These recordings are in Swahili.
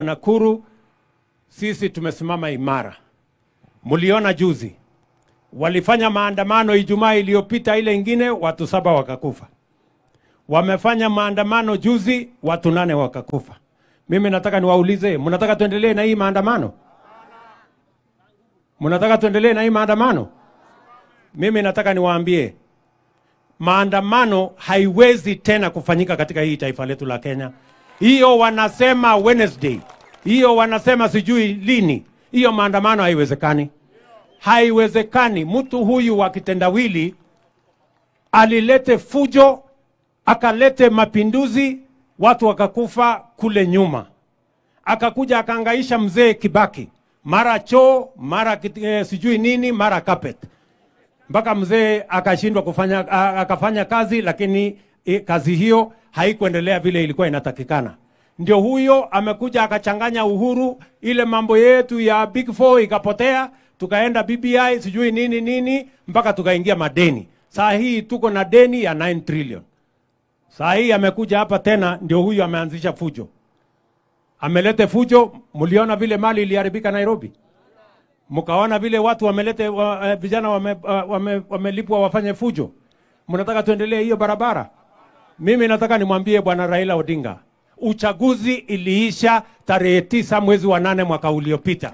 Nakuru sisi tumesimama imara. Mliona juzi walifanya maandamano Ijumaa iliyopita, ile ingine watu saba wakakufa. Wamefanya maandamano juzi, watu nane wakakufa. Mimi nataka niwaulize, mnataka tuendelee na hii maandamano? Mnataka tuendelee na hii maandamano? Mimi nataka niwaambie, maandamano haiwezi tena kufanyika katika hii taifa letu la Kenya. Hiyo wanasema Wednesday, hiyo wanasema sijui lini, hiyo maandamano haiwezekani, haiwezekani. Mtu huyu wa kitendawili alilete fujo, akalete mapinduzi, watu wakakufa kule nyuma, akakuja akaangaisha mzee Kibaki, mara choo, mara kit- eh, sijui nini, mara carpet mpaka mzee akashindwa kufanya a- akafanya kazi, lakini i, kazi hiyo haikuendelea vile ilikuwa inatakikana. Ndio huyo amekuja akachanganya Uhuru, ile mambo yetu ya Big Four ikapotea, tukaenda BBI sijui nini nini, mpaka tukaingia madeni. Saa hii tuko na deni ya 9 trillion. Saa hii amekuja hapa tena, ndio huyu ameanzisha fujo, amelete fujo. Mliona vile mali iliharibika Nairobi mkaona vile watu wamelete wa, eh, vijana wamelipwa wame, wame wamelipwa wafanye fujo. Mnataka tuendelee hiyo barabara? Mimi nataka nimwambie bwana Raila Odinga, uchaguzi iliisha tarehe tisa mwezi wa nane mwaka uliopita.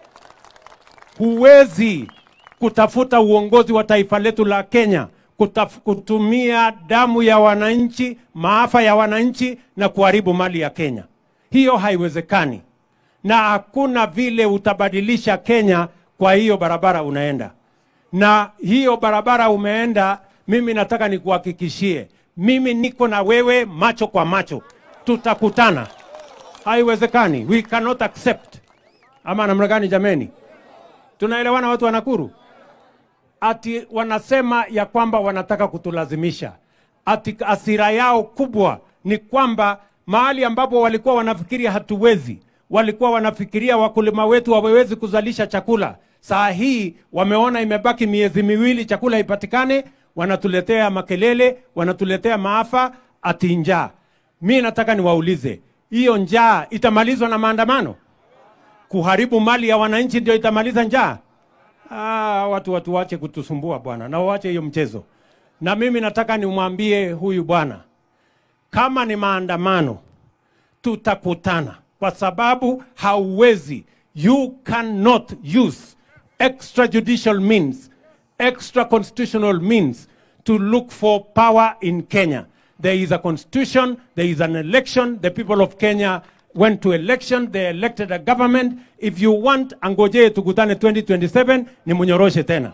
Huwezi kutafuta uongozi wa taifa letu la Kenya kutaf, kutumia damu ya wananchi, maafa ya wananchi na kuharibu mali ya Kenya. Hiyo haiwezekani na hakuna vile utabadilisha Kenya kwa hiyo barabara unaenda. Na hiyo barabara umeenda, mimi nataka nikuhakikishie, mimi niko na wewe macho kwa macho, tutakutana. Haiwezekani, we cannot accept. Ama namna gani jameni? Tunaelewana watu wa Nakuru? Ati wanasema ya kwamba wanataka kutulazimisha. Ati asira yao kubwa ni kwamba mahali ambapo walikuwa wanafikiria hatuwezi, walikuwa wanafikiria wakulima wetu hawawezi kuzalisha chakula. Saa hii wameona imebaki miezi miwili chakula ipatikane, wanatuletea makelele, wanatuletea maafa, ati njaa. Mi nataka niwaulize, hiyo njaa itamalizwa na maandamano? Kuharibu mali ya wananchi ndio itamaliza njaa? Ah, watu watu wache kutusumbua bwana, na waache hiyo mchezo. Na mimi nataka nimwambie huyu bwana, kama ni maandamano tutakutana, kwa sababu hauwezi, you cannot use extrajudicial means, extra constitutional means to look for power in Kenya. There is a constitution, there is an election, the people of Kenya went to election, they elected a government. If you want, angojee tukutane 2027 ni munyoroshe tena.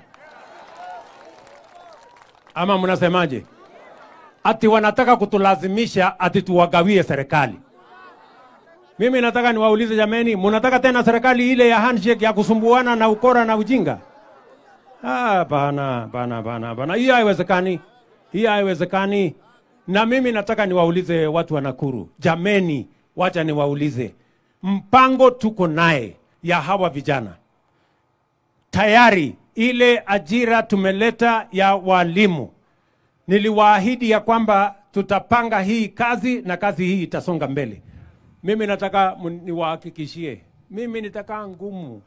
Ama mnasemaje? Ati wanataka kutulazimisha ati tuwagawie serikali. Mimi nataka niwaulize jameni, mnataka tena serikali ile ya handshake ya kusumbuana na ukora na ujinga? Ah, bana bana bana bana, hiyo haiwezekani, hiyo haiwezekani. Na mimi nataka niwaulize watu wa Nakuru, jameni, wacha niwaulize, mpango tuko naye ya hawa vijana tayari, ile ajira tumeleta ya walimu, niliwaahidi ya kwamba tutapanga hii kazi na kazi hii itasonga mbele. Mimi nataka mun- niwahakikishie, mimi nitakaa ngumu,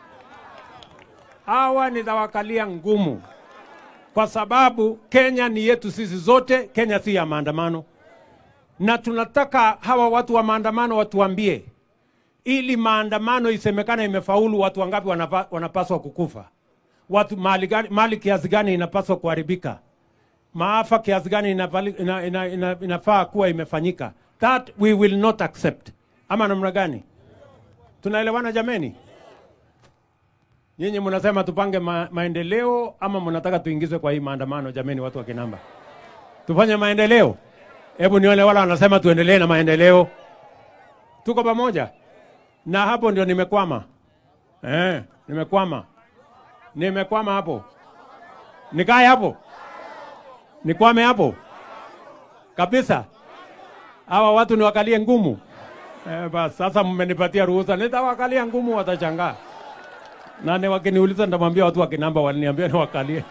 hawa nitawakalia ngumu, kwa sababu Kenya ni yetu sisi zote. Kenya si ya maandamano, na tunataka hawa watu wa maandamano watuambie, ili maandamano isemekane imefaulu, watu wangapi wanapa, wanapaswa kukufa, watu mali, gani, mali kiasi gani inapaswa kuharibika maafa kiasi gani inafali- ina, ina, ina, inafaa kuwa imefanyika. That we will not accept. Ama namna gani? Tunaelewana jameni? Nyinyi mnasema tupange ma, maendeleo ama mnataka tuingizwe kwa hii maandamano? Jameni, watu wa Kinamba, tufanye maendeleo. Hebu nione wala wanasema tuendelee na maendeleo. Tuko pamoja, na hapo ndio nimekwama. Eh, nimekwama, nimekwama hapo. Nikae hapo nikwame hapo kabisa. Hawa watu niwakalie ngumu eh, basi sasa mmenipatia ruhusa, nitawakalia ngumu, watachangaa na ni wakiniuliza, nitamwambia watu wa Kinamba waliniambia niwakalie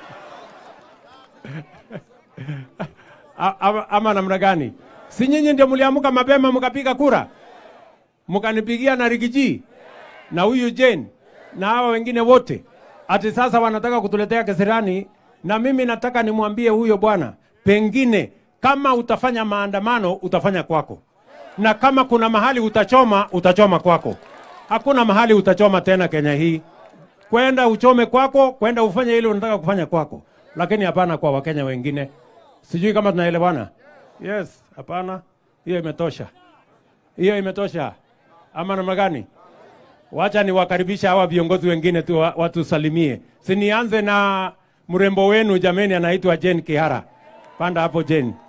A- ama, ama namna gani? Si nyinyi ndio mliamka mapema mkapiga kura? mkanipigia na Rigiji na huyu Jane na hawa wengine wote, ati sasa wanataka kutuletea Kasarani, na mimi nataka nimwambie huyo bwana, pengine kama utafanya maandamano utafanya kwako, na kama kuna mahali utachoma utachoma kwako. Hakuna mahali utachoma tena Kenya hii kwenda uchome kwako, kwenda ufanye ile unataka kufanya kwako, lakini hapana kwa Wakenya wengine. Sijui kama tunaelewana. Yes, hapana, hiyo imetosha, hiyo imetosha. Ama namna gani? Wacha niwakaribisha hawa viongozi wengine tu wa- watusalimie. Sinianze na mrembo wenu jameni, anaitwa Jane Kihara. Panda hapo Jane.